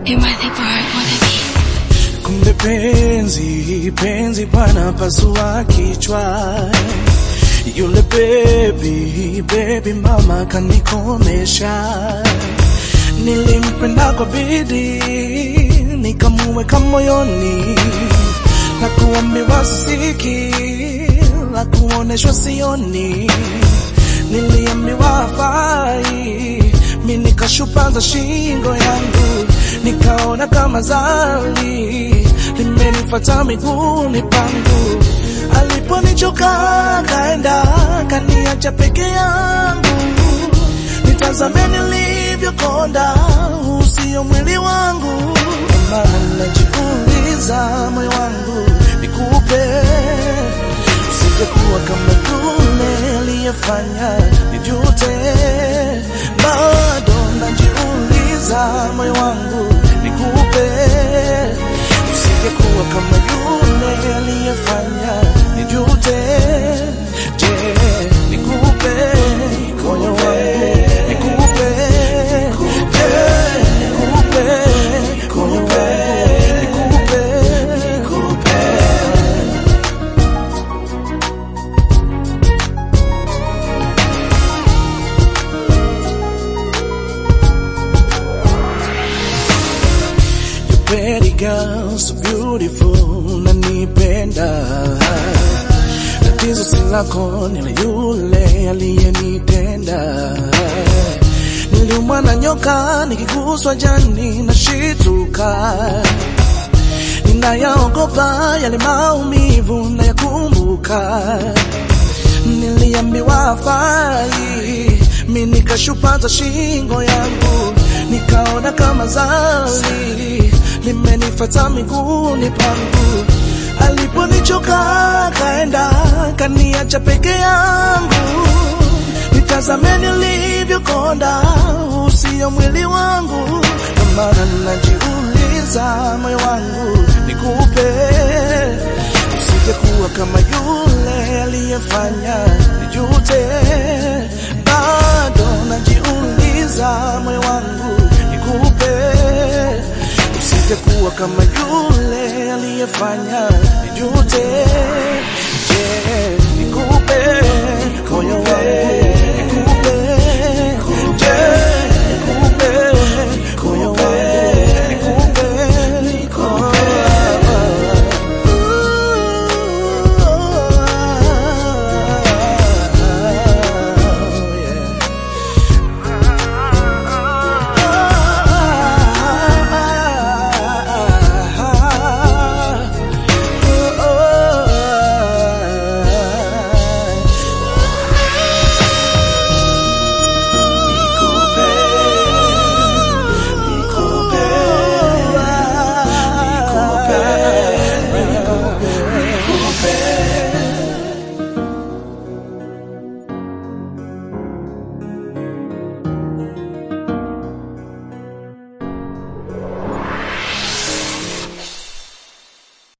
Am I the bird or the bee? Kumbe penzi penzi bwana pasua kichwa, yule baby baby mama kanikomesha. Nilimpenda kwa bidii nikamuweka moyoni, la kuambiwa siki, la kuoneshwa sioni. Niliambiwa hafai, mi nikashupaza shingo yangu, nikaona kama zali limenifata miguuni pangu. Aliponichoka kaenda kaniacha peke yangu, nitazame nilivyokonda, usio mwili wangu. Maana najiuliza moyo wangu nikupe, usingekuwa kama yule aliyefanya nijute. Bado najiuliza moyo wangu nikupe, usingekuwa kama yule aliyefanya nijute. Je, nikupe moyo wangu nikupe, je, nikupe moyo wangu nikupe, nikupe. You pretty girl, so beautiful, nanipenda. Tatizo si lako, ni la yule aliyenitenda. Niliumwa na nyoka, nikiguswa jani na shituka. Ninayaogopa yale maumivu nayakumbuka. Niliambiwa hafai, mi nikashupaza shingo yangu, nikaona kama zali limenifata miguuni pangu. Aliponichoka kaenda kaniacha peke yangu, nitazame nilivyokonda, usio mwili wangu. Ndio maana najiuliza moyo wangu nikupe usingekuwa kama yule aliyefanya nijute. Bado najiuliza moyo wangu nikupe, usingekuwa kama yule aliyefanya nijute.